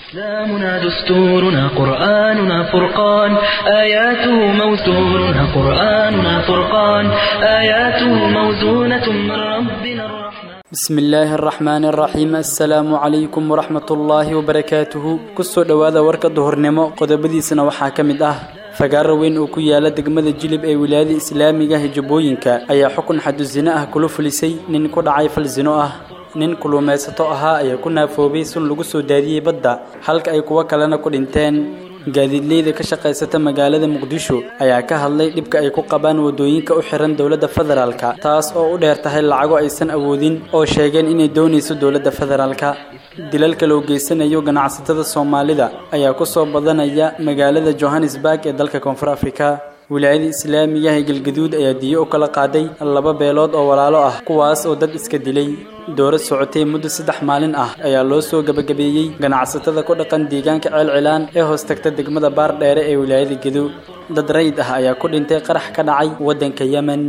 إسلامنا دستورنا قرآننا فرقان آياته موزونة قرآننا فرقان آياته موزونة من ربنا الرحمن بسم الله الرحمن الرحيم السلام عليكم ورحمة الله وبركاته kusoo dhowaada warka duhurnimo qodobadiisana waxaa ka mid ah fagaaro weyn oo ku yaala degmada jilib ee wilaayada islaamiga hijabooyinka ayaa xukun xadusino ah kula fulisay nin ku dhacay fal zino ah nin kulumaysato ahaa ayaa ku naafoobay sun lagu soo daadiyey badda halka ay kuwo kalena ku dhinteen gaadiidleyda ka shaqaysata magaalada muqdisho ayaa ka hadlay dhibka ay ku qabaan wadooyinka u xiran dowladda federaalka taas oo u dheer tahay lacago aysan awoodin oo sheegeen inay doonayso dowladda federaalka dilalka loo geysanayo ganacsatada soomaalida ayaa ku soo badanaya magaalada johannesburg ee dalka koonfur afrika wilaayada islaamiga ee galgaduud ayaa diyo u kala qaaday laba beelood oo walaalo ah kuwaas oo dad iska dilay dooro socotay muddo saddex maalin ah ayaa loo soo gabagabeeyey ganacsatada ku dhaqan deegaanka ceelcilaan ee hoos tagta degmada baar dheere ee wilaayada gedo dad rayid ah ayaa ku dhintay qarax ka dhacay waddanka yemen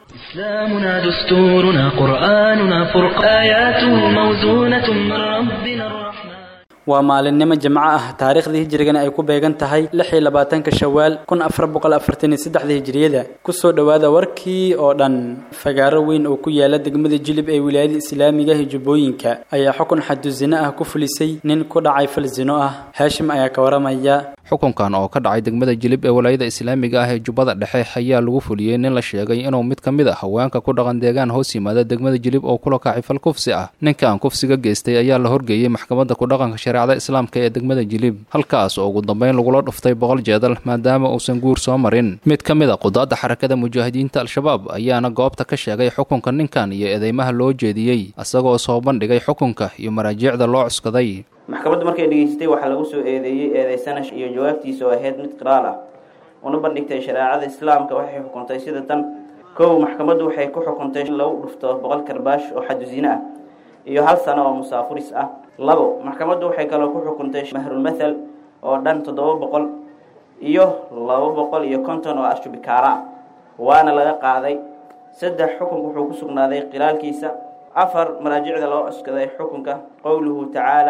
إسلامنا دستورنا قرآننا فرقان آياته موزونة من ربنا الرحمن waa maalinimo jimco ah taariikhdii hijrigana ay ku beegan tahay lix iyo labaatanka shawaal kun afar boqol afartan iyo saddexda hijriyada kusoo dhowaada warkii oo dhan fagaaro weyn oo ku yaala degmada jilib ee wilaayada islaamiga hijabooyinka ayaa xukun xadusino ah ku fulisay nin ku dhacay fal zino ah haashim ayaa ka waramaya xukunkan oo ka dhacay degmada jilib ee walaayada islaamiga ah ee jubbada dhexe ayaa lagu fuliyey nin la sheegay inuu mid ka mid a haweenka ku dhaqan deegaan hoos yimaada degmada jilib oo kula kacay fal kufsi ah ninkan kufsiga geystay ayaa la horgeeyey maxkamadda kudhaqanka shareecada islaamka ee degmada jilib halkaas oo ugu dambeyn lagula dhuftay boqol jeedal maadaama uusan guur soo marin mid ka mid a qudaadda xarakada mujaahidiinta al-shabaab ayaana goobta ka sheegay xukunka ninkan iyo eedeymaha loo jeediyey isagoo soo bandhigay xukunka iyo maraajiicda loo cuskaday maxkamaddu markay dhegeystay waxaa lagu soo eedeeyey eedeysanash iyo jawaabtiisa oo ahayd mid qiraal ah una bandhigtay shareecada islaamka waxay xukuntay sida tan kow maxkamaddu waxay ku xukuntay in lagu dhufto boqol karbaash oo xadusino ah iyo hal sano oo musaafuris ah labo maxkamaddu waxay kaloo ku xukuntay mahrulmathal oo dhan toddoba boqol iyo laba boqol iyo konton oo ashubikaara ah waana laga qaaday saddex xukunka wuxuu ku sugnaaday qilaalkiisa afar maraajicda loo cuskaday xukunka qowluhu tacaala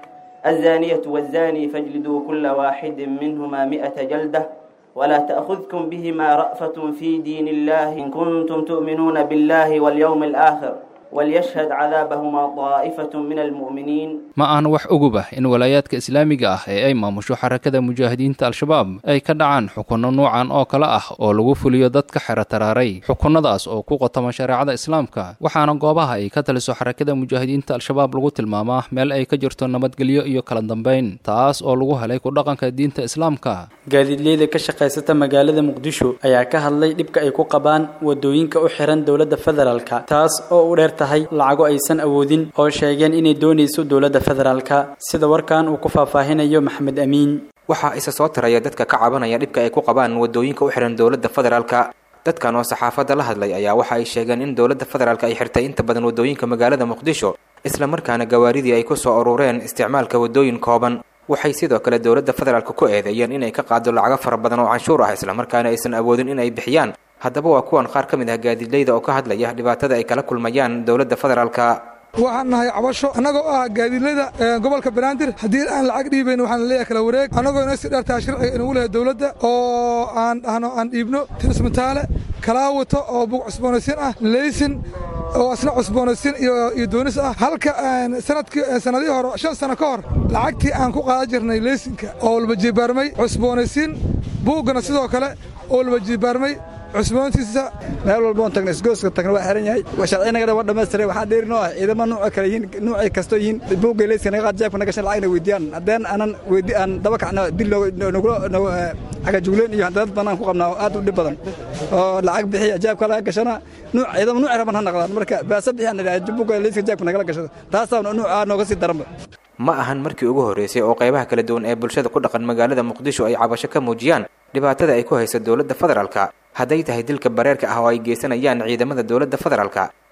الزانية والزاني فاجلدوا كل واحد منهما مئة جلدة ولا تأخذكم بهما رأفة في دين الله إن كنتم تؤمنون بالله واليوم الآخر وليشهد عذابهما طائفة من المؤمنين ma aan wax ogub ah in walaayaadka islaamiga ah ee ay maamusho xarakada mujaahidiinta al-shabaab ay ka dhacaan xukunno nuucan oo kale ah oo lagu fuliyo dadka xero taraaray xukunnadaas oo ku qotoma shareecada islaamka waxaana goobaha ay ka taliso xarakada mujaahidiinta al-shabaab lagu tilmaamaa meel ay ka jirto nabadgelyo iyo kala dambeyn taas oo lagu helay ku dhaqanka diinta islaamka gaadiidleyda ka shaqaysata magaalada muqdisho ayaa ka hadlay dhibka ay ku qabaan wadooyinka u xiran dowladda federaalka taas oo u dheer tahay lacago aysan awoodin oo sheegeen inay doonayso dowladda federaalka sida warkan uu ku faahfaahinayo maxamed amiin waxaa isa soo taraya dadka ka cabanaya dhibka ay ku qabaan wadooyinka u xihan dowladda federaalka dadkan oo saxaafadda la hadlay ayaa waxa ay sheegeen in dowladda federaalka ay xirtay inta badan wadooyinka magaalada muqdisho islamarkaana gawaaridii ay ku soo urureen isticmaalka wadooyin kooban waxay sidoo kale dowladda federaalka ku eedeeyeen inay ka qaado lacago fara badan oo canshuur ah islamarkaana aysan awoodin in ay bixiyaan haddaba waa kuwan qaar ka mid ah gaadiidleyda oo ka hadlaya dhibaatada ay kala kulmayaan dowladda federaalka waxaan nahay cabasho annagoo ah gaadiidlada gobolka banaadir haddii aan lacag dhiibayn waxaan leeyahay kala wareeg annagoo inoo sii dhartaa sharciga inugu lehay dowladda oo aan dhahno aan dhiibno tirismataale kalaawato oo bug cusboonaysiin ah leysin oo asna cusboonaysiin iyo doonis ah halka sanadkii sanadihii hore shan sano ka hor lacagtii aan ku qaadan jirnay leysinka oo walba jibaarmay cusboonaysiin buuggana sidoo kale oo walba jibaarmay cusboontiisa meel walboon tagna isgooska tagna waa xiran yahay sharcinagana waa dhammaystiray waxaa dheeri noo ah ciidamo nuuca kale yihiin nuucay kastoo yihiin buugga leyska naga qaad jeebka nagashan lacagna weydiyaan haddeen aanan weydi aan daba kacna dil nagula cagajugleen iyo dad banaan ku qabnaa oo aad u dhib badan oo lacag bixiya jeebka laga gashana nuuc ciidamo nuuci raban ha naqdaan marka baasa bixiyaan idhaha buugga leyska jeebka nagala gashado taasaa nuucaa nooga sii daranba ma ahan markii ugu horreysay oo qaybaha kala duwan ee bulshada ku dhaqan magaalada muqdisho ay cabasho ka muujiyaan dhibaatada ay ku hayso dowladda federaalka hadday tahay dilka bareerka ah oo ay geysanayaan ciidamada dowladda federaalka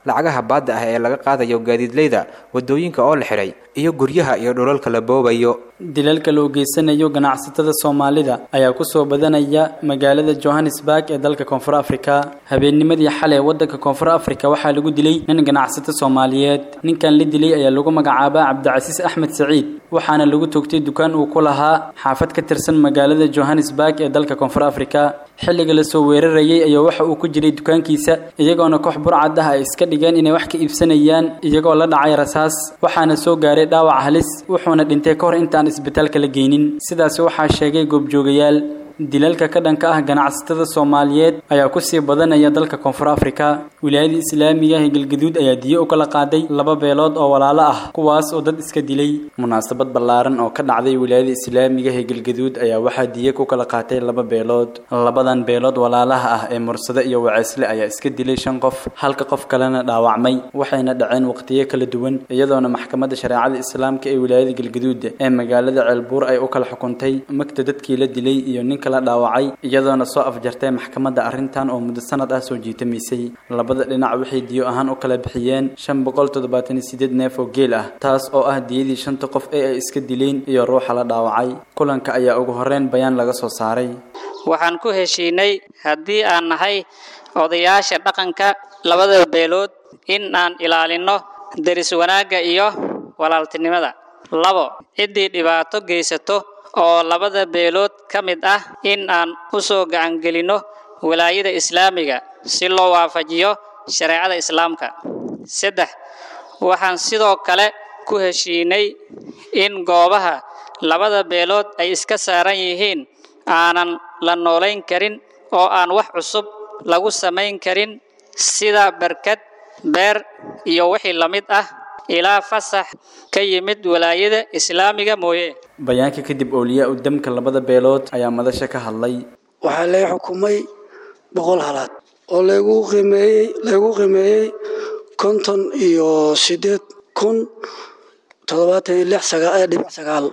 lacagaha baadda ah ee laga qaadayo gaadiidleyda waddooyinka oo la xidhay iyo guryaha iyo dhulalka la boobayo dilalka loo geysanayo ganacsatada soomaalida ayaa kusoo badanaya magaalada johannesburg ee dalka koonfur afrika habeennimadii xalay waddanka koonfur afrika waxaa lagu dilay nin ganacsato soomaaliyeed ninkan la dilay ayaa lagu magacaabaa cabdicasiis axmed saciid waxaana lagu toogtay dukaan uu ku lahaa xaafad ka tirsan magaalada johannesburg ee dalka koonfur afrika xilliga lasoo weerarayay ayaa waxa uu ku jiray dukaankiisa iyagoona koox burcad ah ay iska dhigeen inay wax ka iibsanayaan iyagoo la dhacay rasaas waxaana soo gaaray dhaawac halis wuxuuna dhintay ka hor intaan isbitaalka la geynin sidaasi waxaa sheegay goobjoogayaal dilalka ka dhanka ah ganacsatada soomaaliyeed ayaa kusii badanaya dalka koonfur afrika wilaayada islaamiga ee galgaduud ayaa diyo u kala qaaday laba beelood oo walaalo ah kuwaas oo dad iska dilay munaasabad ballaaran oo ka dhacday wilaayada islaamiga ee galgaduud ayaa waxaa diyo ku kala qaatay laba beelood labadan beelood walaalaha ah ee mursade iyo waceysle ayaa iska dilay shan qof halka qof kalena dhaawacmay waxayna dhaceen waqtiyo kala duwan iyadoona maxkamadda shareecada islaamka ee wilaayada galgaduud ee magaalada ceelbuur ay u kala xukuntay magta dadkii la dilay iyo ninka la dhaawacay iyadoona soo afjartay maxkamadda arrintan oo muddo sanad ah soo jiitamaysay labada dhinac waxay diyo ahaan u kala bixiyeen shan boqol toddobaatan iyo sideed neef oo geel ah taas oo ah diyadii shanta qof ee ay iska dileen iyo ruuxa la dhaawacay kulanka ayaa ugu horreyn bayaan laga soo saaray waxaan ku heshiinay haddii aan nahay odayaasha dhaqanka labada beelood in aan ilaalinno deris wanaagga iyo walaaltinimada labo ciddii dhibaato geysato oo labada beelood ka mid ah in aan u soo gacangelinno walaayada islaamiga si loo waafajiyo shareecada islaamka saddex waxaan sidoo kale ku heshiinay in goobaha labada beelood ay iska saaran yihiin aanan la noolayn karin oo aan wax cusub lagu samayn karin sida barkad beer iyo wixii la mid ah ilaa fasax ka yimid walaayada islaamiga mooye bayaanka kadib ooliyaa u damka labada beelood ayaa madasha ka hadlay waxaa lay xukumay boqol halaad oo laygu qiimeeyey laygu qiimeeyey konton iyo siddeed kun toddobaatan iyo lix sagaa dhibic sagaal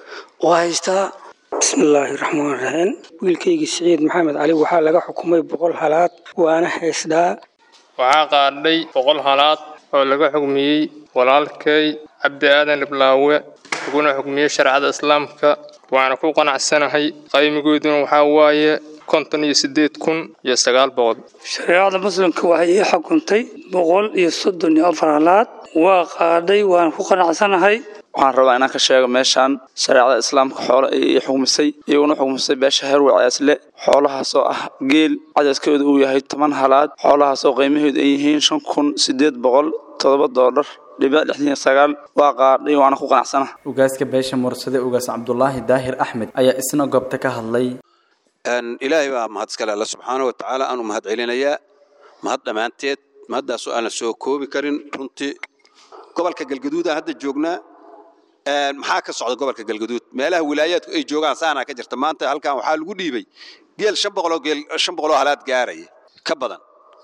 oo haystaa bismillaahi raxmaan raxiim wiilkaygii siciid maxamed cali waxaa laga xukumay boqol halaad waana haystaa waxaa qaadhay boqol halaad oo laga xugmiyey walaalkay cabdi aadan liblaawe laguna xugmiyey shareecada islaamka waana ku qanacsanahay qaymigooduna waxaa waaye konton iyo siddeed kun iyo sagaal boqol shareecada muslimka waxay ii xukuntay boqol iyo soddon iyo afar halaad waa qaadhay waana ku qanacsanahay waxaan rabaa inaan ka sheego meeshaan shareecada islaamka xoolo ay ii xugmisay iyaguna xugmisay beesha heer waceesle xoolahaasoo ah geel cadadkooda uu yahay toban halaad xoolahaasoo qiimahoodu ay yihiin shan kun siddeed boqol toddoba doollar dhibic lixdan iyo sagaal waa qaadhay waana ku qanacsana ugaaska beesha mursade ugaas cabdulaahi daahir axmed ayaa isna goobta ka hadlay ilaahay baa mahad iskale alla subxaana wa tacaala aanu mahad celinayaa mahad dhammaanteed mahaddaasoo aan la soo koobi karin runtii gobolka galgaduuda hadda joognaa maxaa ka socda gobolka galgaduud meelaha wilaayaadku ay joogaan saanaa ka jirta maanta halkan waxaa lagu dhiibay geel shan boqoloo geel shan boqoloo halaad gaaraya ka badan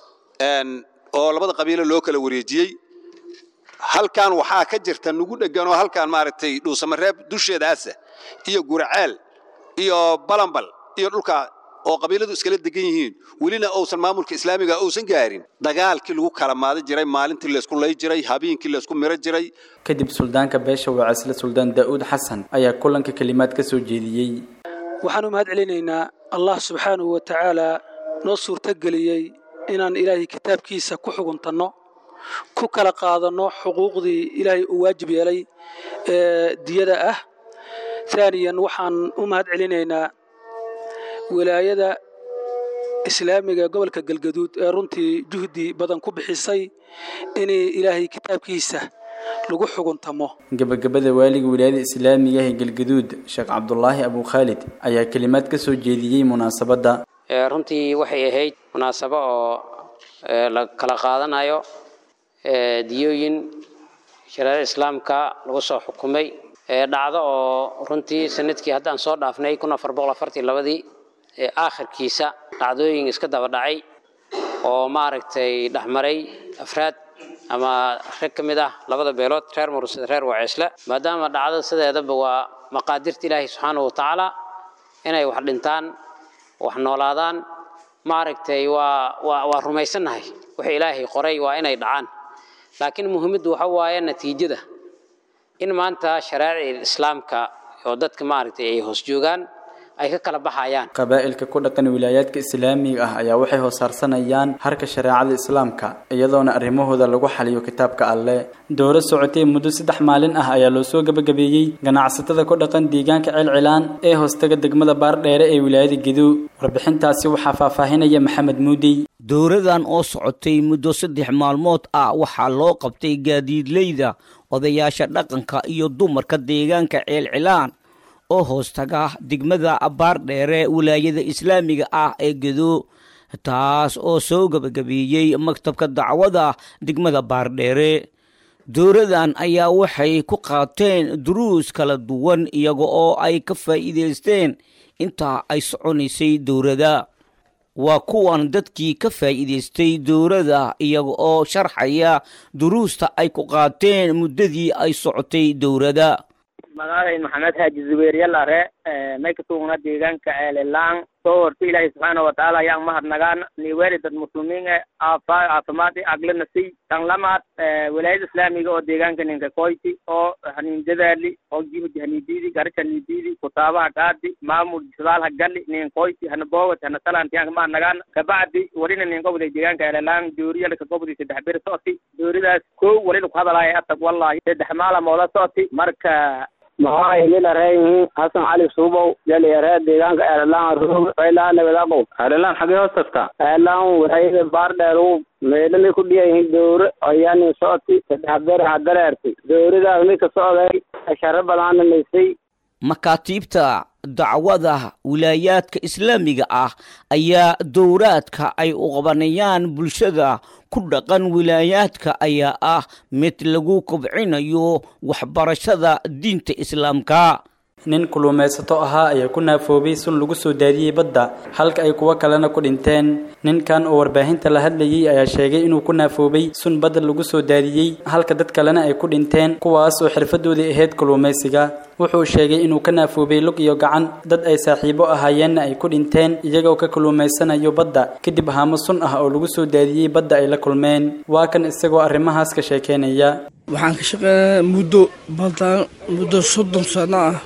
oo labada qabiilo loo kala wareejiyey halkan waxaa ka jirta nugu dheganoo halkan maaragtay dhuusamareeb dusheedaasa iyo guraceel iyo balambal iyo dhulka oo qabiiladu iskala degan yihiin welina uusan maamulka islaamiga uusan gaarin dagaalkii lagu kala maadi jiray maalintii laysku lay jiray habeenkii laysku miro jiray kadib suldaanka beesha waceesle suldaan daa'uud xasan ayaa kulanka kelimaad ka soo jeediyey waxaanu mahad celinaynaa allah subxaanahu wa tacaalaa noo suurtogeliyey inaan ilaahay kitaabkiisa ku xuguntanno ku kala qaadanno xuquuqdii ilaahay uu waajib yeelay ee diyada ah taaniyan waxaan u mahad celinaynaa wilaayada islaamiga gobolka galgaduud ee runtii juhdi badan ku bixisay inay ilaahay kitaabkiisa lagu xuguntamo gabagabada waaliga wilaayada islaamiga ee galgaduud sheekh cabdulaahi abu khaalid ayaa kelimaad ka soo jeediyey munaasabadda runtii waxay ahayd munaasabo oo la kala qaadanayo diyooyin shareecada islaamka lagu soo xukumay dhacdo oo runtii sanadkii haddaan soo dhaafnay kun afar boqol afartii labadii ee aakhirkiisa dhacdooyin iska daba dhacay oo maaragtay dhexmaray afraad ama rag ka mid ah labada beelood reer mursada reer waceesle maadaama dhacdada sideedaba waa maqaadirta ilaahay subxaanahu watacaala inay wax dhintaan wax noolaadaan maaragtay waa waa waa rumaysannahay wixii ilaahay qoray waa inay dhacaan laakiin muhiimaddu waxa waaye natiijada in maanta sharaa'icda islaamka oo dadka maaragtay ay hoos joogaan ay ka kala baxayaan qabaa'ilka ku dhaqan wilaayaadka islaamiga ah ayaa waxay hoossaarsanayaan harka shareecada islaamka iyadoona arrimahooda lagu xaliyo kitaabka alle dowlad socotay muddo saddex maalin ah ayaa loo soo gabagabeeyey ganacsatada ku dhaqan deegaanka celcilaan ee hoostaga degmada baardheere ee wilaayada gedo warbixintaasi waxaa faahfaahinaya maxamed muudey dowladan oo socotay muddo saddex maalmood ah waxaa loo qabtay gaadiidleyda odayaasha dhaqanka iyo dumarka deegaanka ceelcilaan oo hoostaga degmada baardheere wilaayada islaamiga ah ee gedo taas oo soo gabagabeeyey maktabka dacwada degmada baardheere dowladan ayaa waxay ku qaateen duruus kala duwan iyaga oo ay ka faa'iidaysteen intaa ay soconaysay dowladda waa kuwan dadkii ka faa'iidaystay dowladda iyaga oo sharxaya duruusta ay ku qaateen muddadii ay socotay dowladda magacay maxamed haaji zubeer yalare may ka sugna deegaanka ceelilaan soo horta ilaahay subxaana watacaala ayaan mahadnagaan niweeri dad muslimiin e aafa caafimaad i aglana siy tan lamaad wilaayada islaamiga oo deegaanka ninka koyti oo hanin dadaali oo jihud hanidiidi garasha hanidiidi kutaabaha gaadi maamul sadaal gali nin koyti hana boowat hana salantiyanka mahadnagaan kabacdi warina nin gobday deegaanka ceelilaan dooriyalka gobday saddex bir socoti dooridaas kow walina ku hadalaya atag wallahi saddex maalamooda socoti marka maxaa hilila reeyihiin xasan cali suubow yalyaree deegaanka eelalaan roog faylaan nabadaqow eelalaan xagee hoos tagtaa eelalaan waxay baardheeru meelani ku dhiyayihiin dowre ayaani socoti saddex beer hadareertay dowradaas mid ka socday asharo badaana naysay makaatiibta dacwada wilaayaadka islaamiga ah ayaa dowraadka ay u qabanayaan bulshada ku dhaqan wilaayaadka ayaa ah mid lagu kobcinayo waxbarashada diinta islaamka nin kulumaysato ahaa ayaa ku naafoobay sun lagu soo daadiyey badda halka ay kuwo kalena ku dhinteen ninkan oo warbaahinta la hadlayey ayaa sheegay inuu ku naafoobay sun badda lagu soo daadiyey halka dad kalena ay ku dhinteen kuwaas oo xirfadoodii ahayd kulumaysiga wuxuu sheegay inuu ka naafoobay lug iyo gacan dad ay saaxiibo ahaayeenna ay ku dhinteen iyagoo ka kulumaysanayo badda kadib haamo sun ah oo lagu soo daadiyey badda ay la kulmeen waa kan isagoo arrimahaas ka sheekeynaya waxaan ka shaqeynaya muddo badan muddo soddon sano ah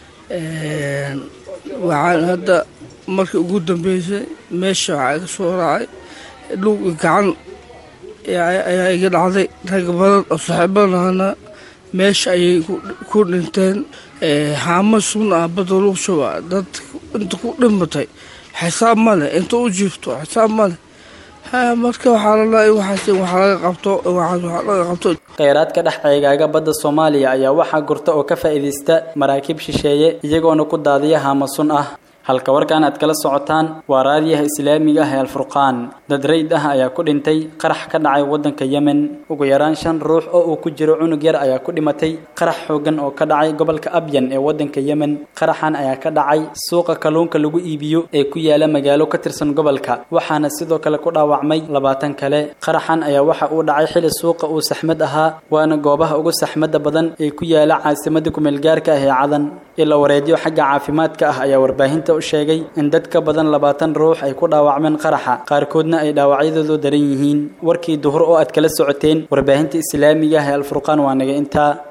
waxaan hadda markii ugu dambeysay meesha waxaa iga soo raacay lug gacan ayaa iga dhacday rag badan oo saaxiibadahana meesha ayay ku dhinteen haamo sun ah badda lagu shuba dad inta ku dhimatay xisaab ma leh inta u jiifto xisaab ma leh marka waxaa lalahay waxaas wax laga qabto waxaas wax laga qabto kheyraadka dhex ceegaaga badda soomaaliya ayaa waxaa gurta oo ka faa'iidaysta maraakiib shisheeye iyagoona ku daadiya haamo sun ah halka warkan aad kala socotaan waa raadiyaha islaamiga ah ee alfurqaan dad rayd ah ayaa ku dhintay qarax ka dhacay waddanka yemen ugu yaraan shan ruux oo uu ku jiro cunug yar ayaa ku dhimatay qarax xoogan oo ka dhacay gobolka abyan ee waddanka yemen qaraxan ayaa ka dhacay suuqa kalluunka lagu iibiyo ee ku yaala magaalo ka tirsan gobolka waxaana sidoo kale ku dhaawacmay labaatan kale qaraxan ayaa waxa uu dhacay xili suuqa uu saxmad ahaa waana goobaha ugu saxmadda badan ee ku yaala caasimada kumeelgaarka ah ee cadan ila wareedyo xagga caafimaadka ah ayaa warbaahinta u sheegay in dad ka badan labaatan ruux ay ku dhaawacmeen qaraxa qaarkoodna ay dhaawacyadoodu daran yihiin warkii duhur oo aad kala socoteen warbaahinta islaamiga ah ee alfurqaan waa naga intaa